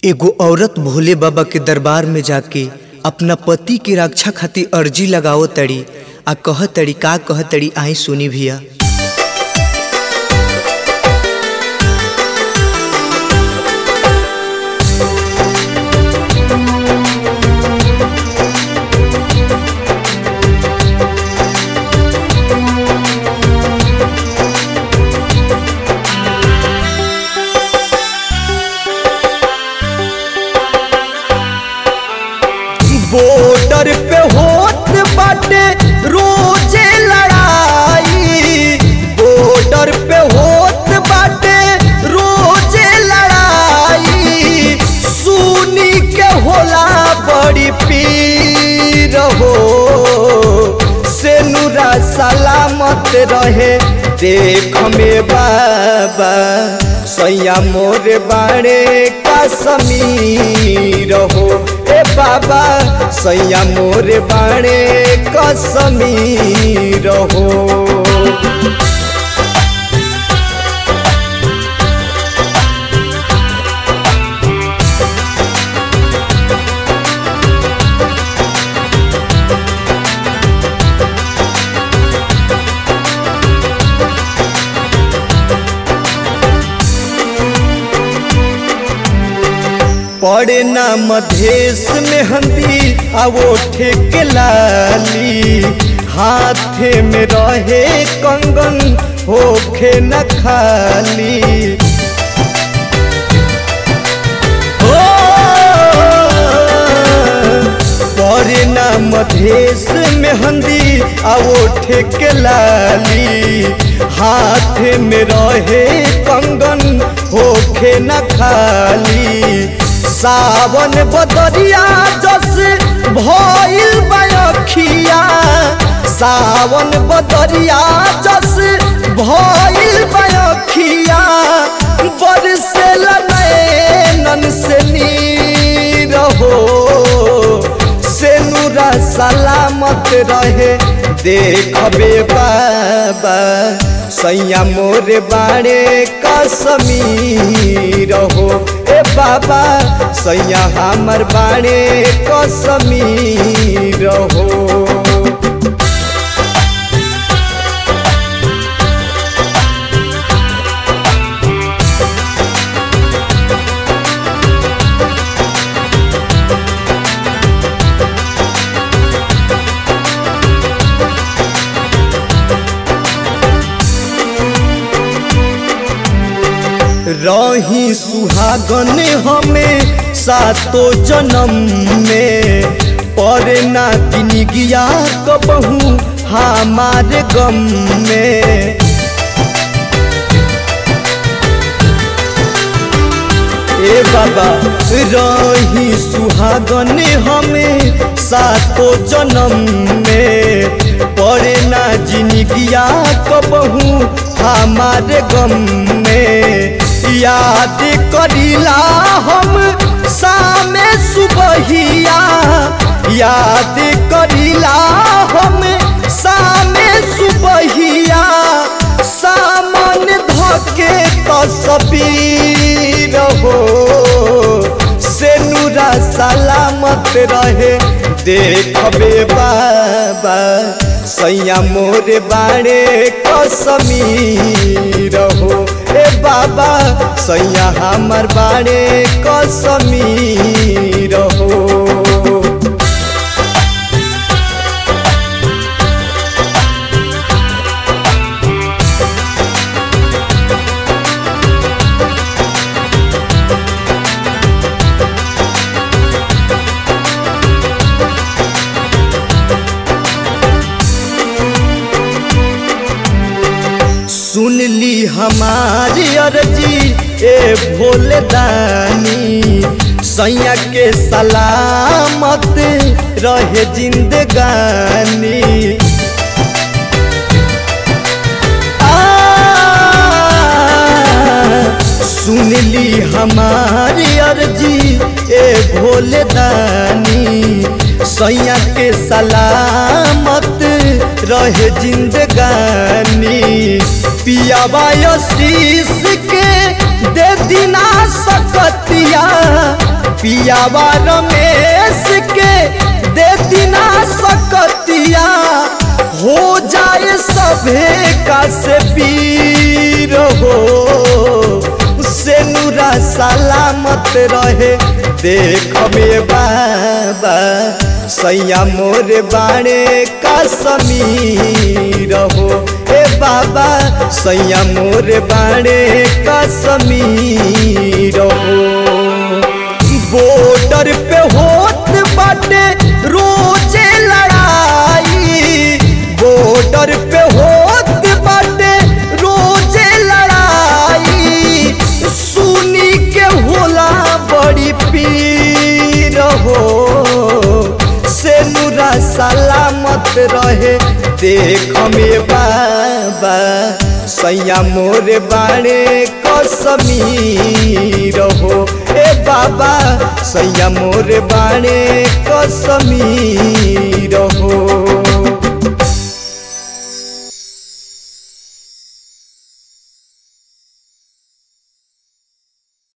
एगो औरत भोले बाबा के दरबार में जाके अपना पति की रक्षा खातिर अर्जी लगावो तड़ी आ कह तड़ी का कह तड़ी आई सुनी भैया बॉर्डर पे होत बाटे रोजे लड़ाई बॉर्डर पे होत बाटे रोजे लड़ाई सुनी के होला बड़ी पीर हो से नूरा सलामत रहे देख में बाबा सैया मोर बाड़े का समीर हो ए बाबा सैया मोर बाड़े का समीर हो पड़े ना मधेश में हंदी आवो ठेके लाली हाथे में रहे कंगन होखे न खाली हो पड़े ना मधेश में हंदी आवो ठेके लाली हाथे में रहे कंगन होखे न खाली सावन बदरिया जस भइल बयखिया सावन बदरिया जस भइल बयखिया बरसेल नैनन से नीर हो से नूरा सलामत रहे देखबे बाबा सैया मोर बाड़े का समीर हो ए बाबा सैया हमर बाड़े का समीर हो रही सुहागन हमें सातो जन्म में पर ना दिन गिया कबहू हमारे गम में ए बाबा रही सुहागन हमें सातो जन्म में पड़े ना जिनगिया कबहू हमारे गम में याद करीला हम सामे सुबहिया याद करीला हम सामे सुबहिया सामन धके तस्वीर हो से नूरा सलामत रहे देखबे बाबा सैया मोर बाड़े कसमीर हो ए बाबा सैया हमर बाड़े कसमीर हो सुन ली हमारी अर्जी ए भोले दानी सैया के सलामत रहे जिंदगानी सुन ली हमारी अर्जी ए भोले दानी सैया के सलामत रहे जिंदगानी पियावा शीश के दे दिना सकतिया पियावा रमेश के दे दिना सकतिया हो जाए सभे का से पीर हो से नूरा सलामत रहे देख में बाबा सैया मोर बाणे का समीर हो ए बाबा सैया मोर बाणे का समीर हो बॉर्डर पे होत बाटे रोजे लड़ाई बॉर्डर पे होत बाटे रोजे लड़ाई सुनी के होला बड़ी पीर हो से नूरा सलामत रहे देख में बाबा सैया मोर बाणे कसमीर हो ए बाबा सैया मोर बाणे कसमी